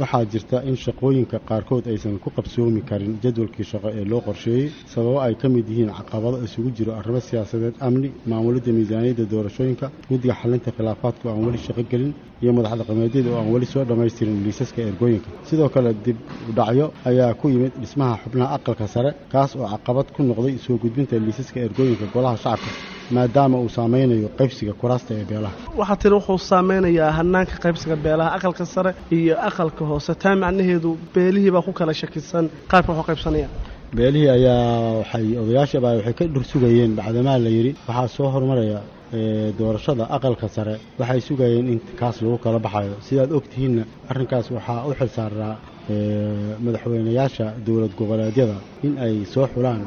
waxaa jirta in shaqooyinka qaarkood aysan ku qabsoomi karin jadwalkii shaqo ee loo qorsheeyey sababo ay ka mid yihiin caqabado isugu jiro arrimo siyaasadeed amni maamulidda miisaaniyadda doorashooyinka guddiga xalinta khilaafaadka oo aan weli shaqo gelin iyo madax dhaqameedyada oo aan weli soo dhammaystirin liisaska ergooyinka sidoo kale dib udhacyo ayaa ku yimid dhismaha xubnaha aqalka sare kaas oo caqabad ku noqday soo gudbinta liisaska ergooyinka golaha shacabka maadaama uu saameynayo qaybsiga kuraasta ee beelaha waxaa tiri wuxuu saameynayaa hanaanka qaybsiga beelaha aqalka sare iyo aqalka hoose taa macnaheedu beelihii baa ku kala shakisan qaabka waxu qaybsanaya beelihii ayaa waxay odayaashaba waxay ka dhur sugayeen bacdamaa la yidhi waxaa soo horumaraya doorashada aqalka sare waxay sugayeen in kaas lagu kala baxayo sidaad ogtihiinna arrinkaas waxaa u xil saaraa madaxweynayaasha dowlad goboleedyada in ay soo xulaan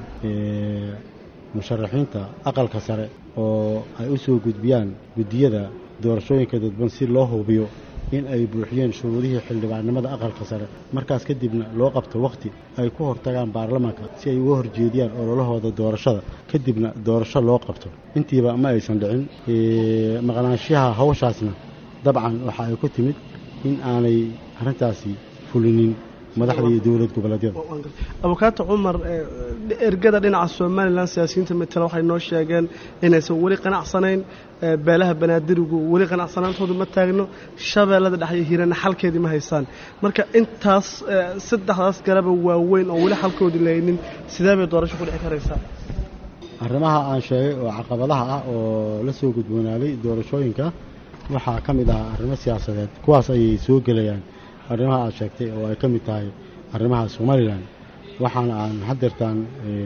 musharaxiinta aqalka sare oo ay u soo gudbiyaan guddiyada doorashooyinka dadban si loo hubiyo in ay buuxiyeen shuruudihii xildhibaannimada aqalka sare markaas kadibna loo qabto wakhti ay ku hortagaan baarlamaanka si ay uga horjeediyaan ololahooda doorashada kadibna doorasho loo qabto intiiba ma aysan dhicin maqnaanshaha hawshaasna dabcan waxa ay ku timid in aanay arrintaasi fulinin madaxda iyo dowlad goboleedyada abukaato cumar ergada dhinaca somalilan siyaasiyiinta matala waxay noo sheegeen inaysan weli qanacsanayn beelaha banaadirigu weli qanacsanaantoodu ma taagno shabeellada dhex iyo hiirana xalkeedii ma haysaan marka intaas saddexdaas garaba waaweyn oo weli xalkoodii lahaynin sidee bay doorasho ku dhici karaysaa arrimaha aan sheegay oo caqabadaha ah oo la soo gudboonaaday doorashooyinka waxaa ka mid ahaa arrimo siyaasadeed kuwaas ayay soo gelayaan arrimaha aad sheegtay oo ay ka mid tahay arrimaha somalilan waxaana aan hadeertaan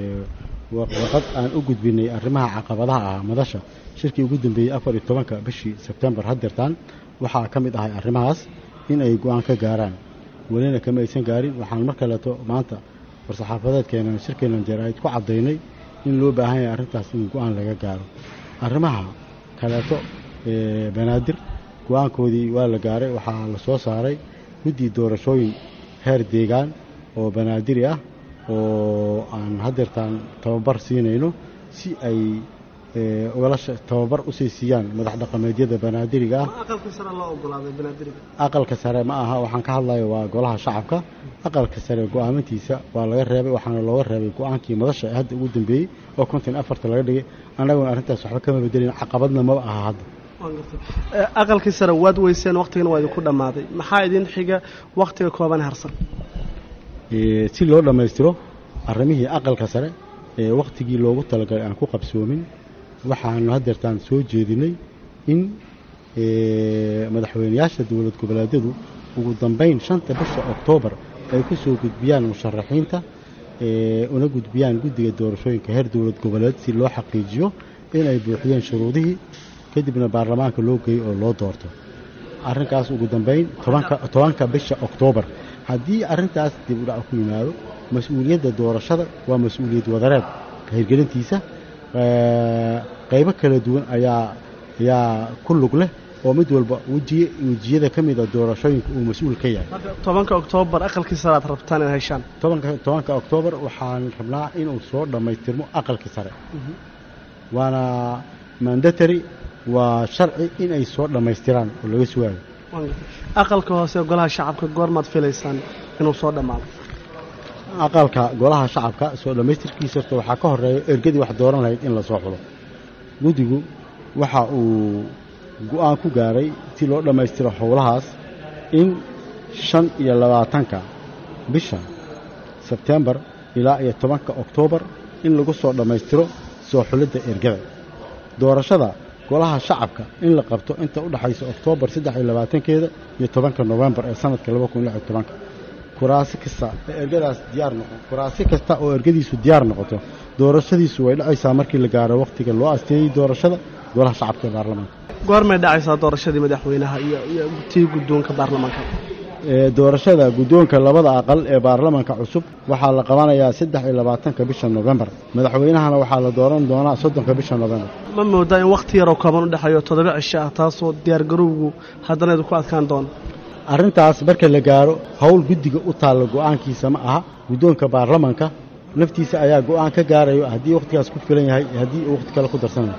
warqad aan u gudbinay arrimaha caqabadaha ah madasha shirkii ugu dambeeyey afar iyo tobanka bishii sebtembar hadeertaan waxaa ka mid ahay arrimahaas in ay go-aan ka gaaraan welina kama aysan gaarin waxaan mar kaleeto maanta war-saxaafadeedkeenan shirkeenan jaraa'id ku caddaynay in loo baahan yahay arrintaas in go-aan laga gaaro arrimaha kaleeto banaadir go-aankoodii waa la gaaray waxaa la soo saaray guddi doorashooyin heer deegaan oo banaadiri ah oo aan hadeertaan tababar siinayno si ay ugala tababar usii siiyaan madax dhaqameedyada banaadiriga ah aqalka sare ma aha waxaan ka hadlayo waa golaha shacabka aqalka sare go-aamintiisa waa laga reebay waxaana looga reebay go-aankii madasha ee hadda ugu dambeeyey oo konton afarta laga dhigay annaguna arrintaas waxba kama bedelin caqabadna maba aha hadda aqalkii sare waad weyseen wakhtigana waa idinku dhammaaday maxaa idin xiga wakhtiga kooban harsan si loo dhammaystiro arrimihii aqalka sare ee wakhtigii loogu talagalay aan ku qabsoomin waxaanu hadeertaan soo jeedinay in madaxweynayaasha dowlad goboleedyadu ugu dambayn shanta bisha oktoobar ay ku soo gudbiyaan musharaxiinta una gudbiyaan guddiga doorashooyinka heer dowlad goboleed si loo xaqiijiyo inay buuxiyeen shuruudihii kadibna baarlamaanka loo geeyo oo loo doorto arrinkaas ugu dambayn tobanka bisha oktoobar haddii arrintaas dib udhac ku yimaado mas-uuliyadda doorashada waa mas-uuliyad wadareed hirgelintiisa qaybo kala duwan ayaa ayaa ku lug leh oo mid walba wejiye wejiyada ka mida doorashooyinka uu mas-uul ka yahay tobanka oktoobar aqalkii sare aad rabtaan in heshaan tobanka tobanka oktoobar waxaan rabnaa inuu soo dhammaystirmo aqalkii sare waana mandatary waa sharci in ay soo dhammaystiraan oo laga sugaayo aqalka hoose golaha shacabka goormaad filaysaan inuu soo dhammaado aqalka golaha shacabka soo dhammaystirkiisa horta waxaa ka horeeya ergadii wax dooran lahayd in lasoo xulo guddigu waxa uu go-aan ku gaaray si loo dhammaystiro howlahaas in shan iyo labaatanka bisha sebtembar ilaa iyo tobanka oktoobar in lagu soo dhammaystiro soo xulidda ergada doorashada golaha shacabka in la qabto inta u dhaxaysa oktoobar saddex iyo labaatankeeda iyo tobanka nofembar ee sanadka laba kun lix iyo tobanka kuraasi kasta ee ergadaas diyaar noqon kuraasi kasta oo ergadiisu diyaar noqoto doorashadiisu way dhacaysaa markii la gaaro wakhtiga loo asteeyey doorashada golaha shacabka ee baarlamaanka goormay dhacaysaa doorashadii madaxweynaha iyo iyo tii guddoonka baarlamaanka doorashada guddoonka labada aqal ee baarlamaanka cusub waxaa la qabanayaa saddex iyo labaatanka bisha nofembar madaxweynahana waxaa la dooran doonaa soddonka bisha nofembar ma moodaa in wakhti yaroo kooban u dhexeeyo toddoba cisho ah taasoo diyaargarowgu haddana idinku adkaan doono arrintaas marka la gaaro howl guddiga u taalla go'aankiisa ma aha guddoonka baarlamaanka naftiisa ayaa go'aan ka gaarayo haddii wakhtigaas ku filan yahay haddii uu wakhti kale ku darsanayo